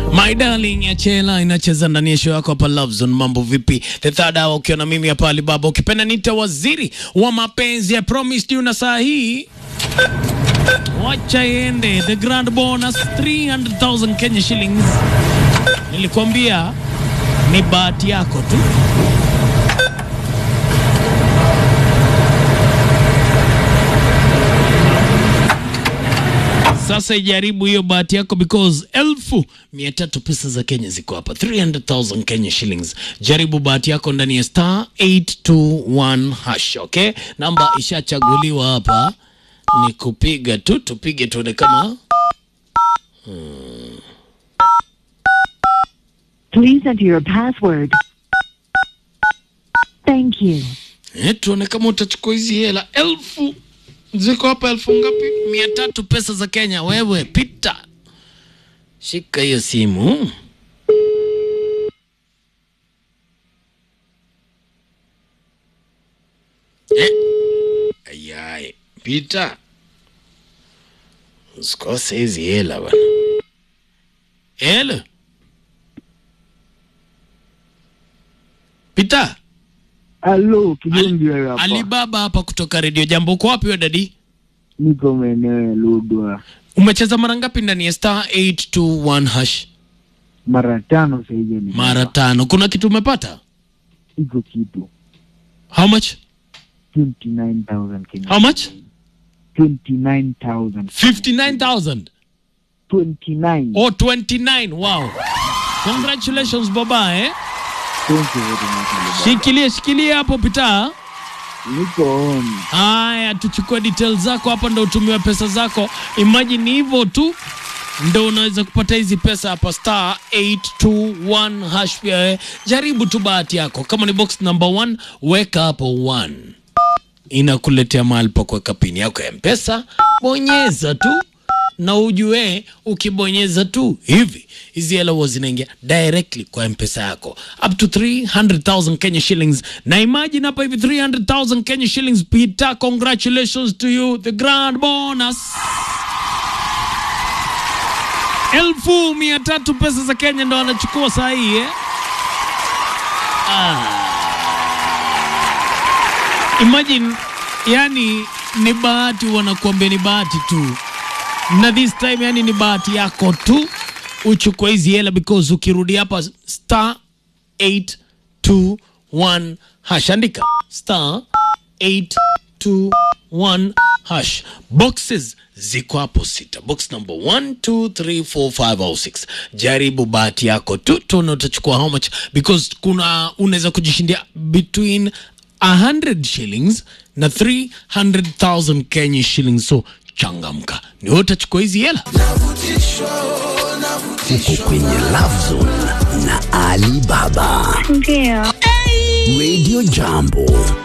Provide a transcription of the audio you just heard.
My darling ya Chela inacheza ndani ya show yako hapa Love Zone. Mambo vipi? The third hour ukiwa na mimi hapa Alibaba, ukipenda nita waziri wa mapenzi. I promised you, na saa hii wacha iende the grand bonus 300,000 Kenya shillings. Nilikwambia ni bahati yako tu. Sasa ijaribu hiyo bahati yako because elfu mia tatu pesa za Kenya ziko hapa 300,000 Kenya shillings. Jaribu bahati yako ndani ya star 821 hash, okay? Namba ishachaguliwa hapa, ni kupiga tu, tupige tuone kama Please enter your password. Thank you. eh, tuone kama utachukua hizi hela elfu ziko hapa. Elfu ngapi? mia tatu pesa za Kenya. Wewe pita, shika hiyo simu. Eh, ayai, pita, usikose hizi hela bana. Helo, pita. Halo, Kijumbi wewe hapa. Alibaba hapa kutoka redio Jambo. Uko wapi wewe dadi? Niko maeneo ya Lodwa Umecheza mara ngapi ndani ya star 821 hash? mara tano saizi ni Mara tano. Kuna kitu umepata? iko kitu How much? 29000 Kenya. How much? 29000 59,000 29 or 29. Wow. Congratulations baba eh. Thank you very much Alibaba. Shikilie shikilie hapo pita. Niko on. Haya, tuchukue details zako hapa, ndo utumiwe pesa zako. Imagine hivyo tu ndo unaweza kupata hizi pesa hapa, star 821 hash. Pia eh, jaribu tu bahati yako. Kama ni box number 1 weka hapo 1 inakuletea mahali pa kuweka pini yako ya mpesa. Bonyeza tu na ujue, ukibonyeza tu hivi hizi hela huwa zinaingia directly kwa mpesa yako up to 300,000 Kenya shillings. Na imagine hapa hivi 300,000 Kenya shillings. Peter, congratulations to you, the grand bonus elfu mia tatu pesa za Kenya ndo anachukua saa hii eh? Imagine, yani ni bahati, wanakuambia ni bahati tu, na this time yani ni bahati yako tu uchukue hizi hela, because ukirudi hapa star 821 hash, andika star 821 hash. Boxes ziko hapo sita, box number 1 2 3 4 5 au 6. Jaribu bahati yako tu, tuone utachukua how much, because kuna unaweza kujishindia between 100 shillings na 300,000 Kenya shillings, so changamka, ni wewe utachukua hizi hela. Uko kwenye Love Zone na Ali Baba. Ndio. Radio Jambo.